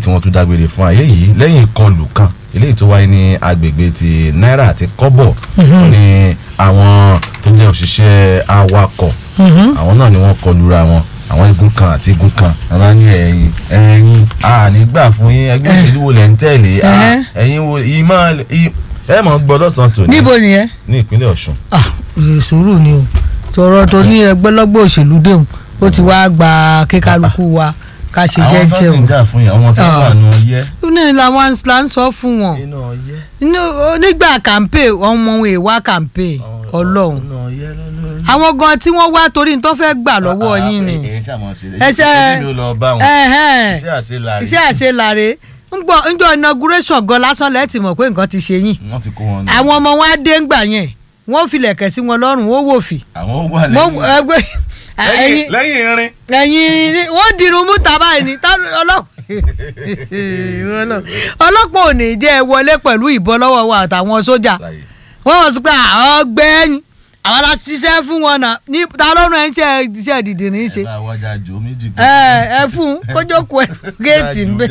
tí wọ́n tún dágbére fún ayé yìí lẹ́yìn ìkọlù kan eléyìí tó wáyé ní agbègbè ti náírà àti kọ́bọ̀ wọ́n ní àwọn tó jẹ́ òṣìṣẹ́ awakọ̀ àwọn náà ni wọ́n kọlura wọn àwọn igun kan àti igun kan àwọn ní ẹ̀yin ẹ̀yin a ní gbà fún yín ẹgbẹ́ òṣèlú wo lẹ̀ ń tẹ̀lé a Ẹ̀hẹ́. ẹ̀yin wo ìmọ̀ ẹ mọ̀ gbọ́ lọ́sàn-án tòní níbo nìyẹn ní ìpínlẹ̀ Ọ̀ṣun ah eh, sùúrù ni o tọrọ tó ní ẹgbẹlọgbọ òṣèlú déhùn ó ti wá gba kíkálukú wa ká ṣe àwọn tó jẹ́jẹ́ sì ń o jà fún yín àwọn tó Ah. wà nù ọyẹ́ ní làwọn là ń sọ fún wọn inú ọyẹ́ Inú- nígbà kàmpé ọmọ wọn èèwà kàmpé Ọlọ́run inú ọyẹ́ lọ́lọ́run. àwọn gan tí wọ́n wá torí ní tó fẹ́ gbà lọ́wọ́ yín ni ẹsẹ Ẹsẹ̀- mi ò lọ bá wọn Ẹ̀hẹ́n. iṣẹ́ àṣelàrí iṣẹ́ àṣelàre ńgbọ́ ńjọ́ inauguration gan lásán lẹ́ẹ̀tì mọ̀ pé nǹkan ti ṣe yín wọ́n ti kó wọn lọ. àwọn ọmọ wọn á dé ńgbà yẹn wọ́n filẹ̀kẹ̀ sí wọn lọ́rùn wọ́n wò fì àwọn ó wà wọ́n lẹ́yìn ẹgbẹ́ ẹ̀yin lẹ́yìn lẹ́yìn irin. ẹ̀yin ni- wọ́n dirun mú tàbá yìí ni tá- ọlọ́pàá ọlọ́pàá ò ní jẹ́ ẹ wọlé pẹ̀lú ìbọn lọ́wọ́ wa àtàwọn sójà wọ́n wọ́n sọ pé ọgbẹ́ni àwọn la ṣiṣẹ́ fún wọn náà ní ta lọ́rùn ẹ̀ ń ṣe iṣẹ́ ìdìdì ní í ṣe ẹ bá wájà jò méjì. ẹ ẹ fún kójókòó ẹnu géètì ń bẹ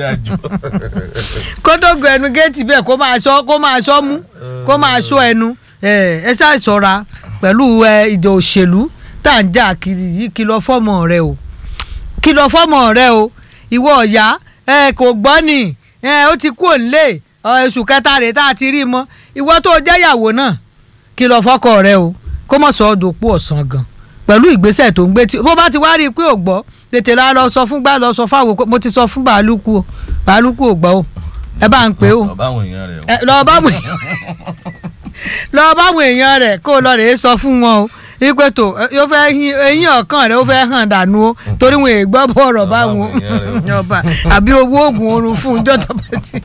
kótógò ẹnu géètì bẹ́ẹ̀ kó máa ṣọ́ kó máa ṣọ́ mú kó máa ṣọ́ ẹnu ẹ ẹ ṣáà ṣọ́ra pẹ̀lú ẹ ìjà òṣèlú tá à ń jà kiri yìí kìlọ̀ fọ́mọ rẹ o kìlọ̀ fọ́mọ rẹ o ìwọ ọ̀yá ẹ kò gbọ́ ni ẹ ó ti kú òǹlé oṣù kẹta rẹ̀ tá a ti rí i mọ́ ìwọ tó jẹ́ ìyàwó náà kìlọ̀ fọ́kọ rẹ o kó mọ̀ sọ ọ́ dòpò ọ̀sán gan pẹ̀lú ìgbésẹ̀ tó ń gbé tí bó bá ti wá rí i pé ò gbọ́ tètè la lọ sọ fún gbà lọ sọ fáwọn pé mo ti sọ fún bàálùkù o bàálùkù ò gbọ́ o ẹ bá ń pè o ọba àwọn èèyàn rẹ o. ẹ, lọ bá àwọn lọ bá àwọn èèyàn rẹ̀ kó o lọ rèé sọ fún wọn o wípé tó ẹ, yóò fẹ́ hin eyín ọ̀kan rẹ̀ ó fẹ́ hàn dànù o torí wọn èè gbọ́ bọ̀rọ̀ Lọ bá báwọn àwọn èèyàn rẹ̀ o. ọba àbí owó oògùn oorun fún un jọ́tọ̀ bá ti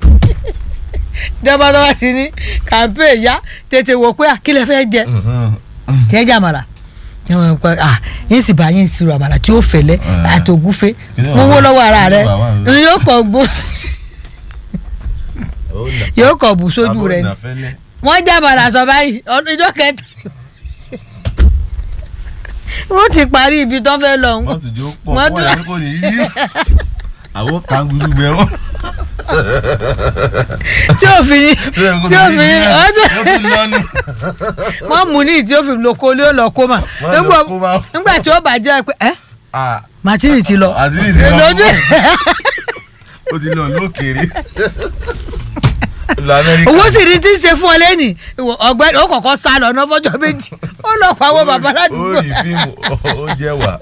jọba tó bá ti ní kàmpé ìyá tètè wò pé à, kí lẹ fẹ́ jẹ tí ẹ jẹ àmàlà Àwọn nǹkan, ah, yín sì bá yín sírò àmàlà tí ó fẹlẹ Eh. àtògúfe Kí ni mo wó wàá- lọ́wọ́ ara kí ni rẹ wàá wà ń yóò kọ gbó yóò kọ bù sójú rẹ ni wọ́n jẹ àmàlà sọ báyìí ọdún ìjọ kẹta wọ́n ti parí ibi tó fẹ́ lọ wọ́n tún jó pọ̀ Wọ́n wọ́n tún- yẹ kó ní yí. àwọn kanguru bẹ wọn. tí ò fi ní tí ò fi ní ọdún lọ́nu. wọ́n mú ní tí ó fi lóko lé ó lọ kó mà Wọ́n lọ kó mà. nígbà tí ó bàjẹ́ pé ẹ́ Ah, màtínì ti lọ Màtínì ti lọ. lójú ó ti lọ lókèrè. lọ Amẹ́ríkà. owó sì ní tí ń ṣe fún ọ lẹ́nì ọ̀gbẹ́ni ó kọ́kọ́ sá lọ náà fọ́jọ́ méjì ó lọ pa àwọn bàbá ládùúgbò ó rí fíìmù ó jẹ́ wà.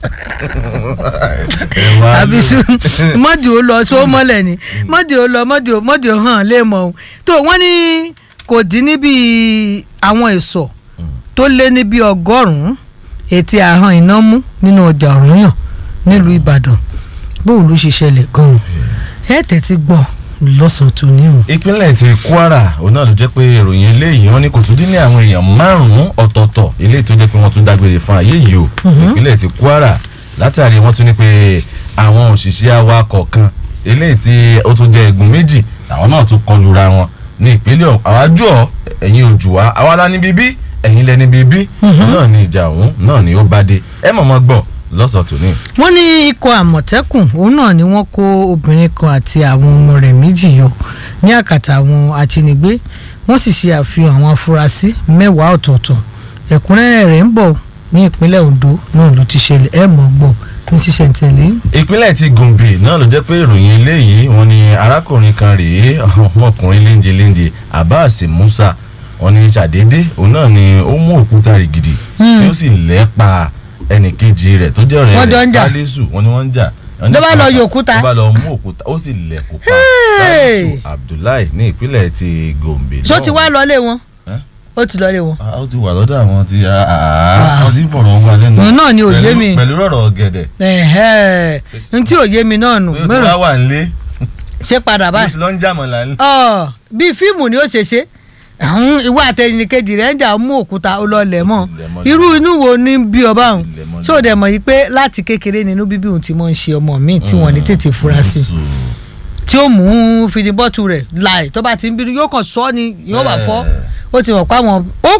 ẹ̀wà àbísú mọ́dì ó lọ só mọ́lẹ̀ ni mọ́dì ó lọ mọ́dì ó mọ́dì ó hàn lé mọ́ o tó wọ́n ní kò dín níbi àwọn èso tó lé níbi ọgọ́rùn-ún ètí àhán iná mú nínú ọjà ọ̀rúnyàn nílùú Ìbàdàn bóun ló ṣe ṣẹlẹ̀ gan-an ẹ̀ tẹ́tí gbọ́ lọ́sàn-án tó ní o. ìpínlẹ̀ ti Kwara òun náà ló jẹ́ pé ìròyìn eléyìí wọn ní kò tún dín ní àwọn èèyàn márùn-ún ọ̀tọ̀ọ̀tọ̀ eléyìí tó jẹ́ pé wọ́n tún dágbére fún ayé yìí o ìpínlẹ̀ ti Kwara látàrí wọ́n tún ní pé àwọn òṣìṣẹ́ awakọ̀ kan eléyìí tí ó tún jẹ́ ẹ̀gùn méjì àwọn náà tún kọlura wọn ní ìpínlẹ̀ ọ̀hún àwájú ọ̀ ẹ̀yin ojú wa àwa la ní bíbí ẹ̀yin lẹ́ni bíbí náà ní ìjà ọ̀hún náà ni ó bá dé ẹ mọ̀mọ́ gbọ́ lọ́sàn-án tòní. wọ́n ní ikọ̀ àmọ̀tẹ́kùn òun náà ni wọ́n kó obìnrin kan àti àwọn ọmọ rẹ̀ méjì yọ ní àkàtà àwọn ajínigbé wọ́n sì ṣe àfihàn àwọn afurasí mẹ́wàá ọ̀tọ̀ọ̀tọ̀ ẹ̀kúnrẹ́rẹ́ rẹ̀ ń bọ̀ ní ìpínlẹ̀ Ondo náà ló ti ṣẹlẹ̀ ẹ̀ mọ̀ gbọ́ ní ṣísẹ̀ntẹ̀lé. ìpínlẹ̀ ti Gombe náà ló jẹ́ pé ìròyìn eléyìí wọ́n ní arákùnrin kan rèé ọmọkùnrin léńje léńje Abbas Musa wọ́n ní ṣàdédé òun náà ni ó mú òkúta rìgìdì tí ó sì lẹ́pa ẹnìkejì rẹ̀ tó jẹ́ ọ̀rẹ́ Wọ́n jọ rẹ̀ ń jà. Sálísù wọ́n ní wọ́n ń jà. Wọ́n ní Ló bá lọ pàápàá- yọ òkúta. ló bá lọ mú òkúta ó sì lẹ̀ kó pa Hey! Sálísù Abdullahi ní ìpínlẹ̀ ti Gombe ṣó ti wá lọlé wọn Eh? ó ti lọlé wọn. Ah, ó ti wà lọ́dọ̀ àwọn tí wọ́n ti ń fọ̀rọ̀ wá lẹ́nu Òun náà ni òye Pẹ̀lú- mi. pẹ̀lú rọ̀rọ̀ ọ̀gẹ̀dẹ̀ ẹ̀hẹ́ n tí òye mi náà nù bí ó ti mẹ́rọ wá wà nílé ṣé padà bí ó báyìí. ti lọ ń jàmọ̀lá nílé. ọ bíi fíìmù ni ó ṣe ṣe àwọn ìwà àtẹnìkejì rẹ̀ ń jà mú òkúta ó lọ lẹ̀ mọ́ Ó ti lẹ̀ mọ́ irú inú wo ni bí ọba òun lẹ̀ mọ́ ṣé o dẹ̀ mọ̀ yìí pé láti kékeré nínú bíbí òun ti mọ̀ ń ṣe ọmọ míì tí wọ́n ní tètè fura sí tí ó mú fìdíbọ́tù rẹ̀ láì tó bá ti ń bínú yóò kàn sọ ni yóò bá fọ́ ó ti mọ̀ pé àwọn ó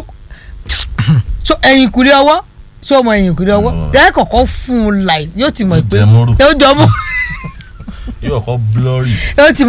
so ẹ̀yìn kùlé ọwọ́ ṣé o mọ ẹ̀yìn kùlé ọwọ́ Mọ̀. ẹ̀ kọ̀kọ́ fún un láì yóò ti mọ̀ Ó pé jẹ mọ́rù. yóò jọ mọ́ yóò kọ́ blurry. yóò ti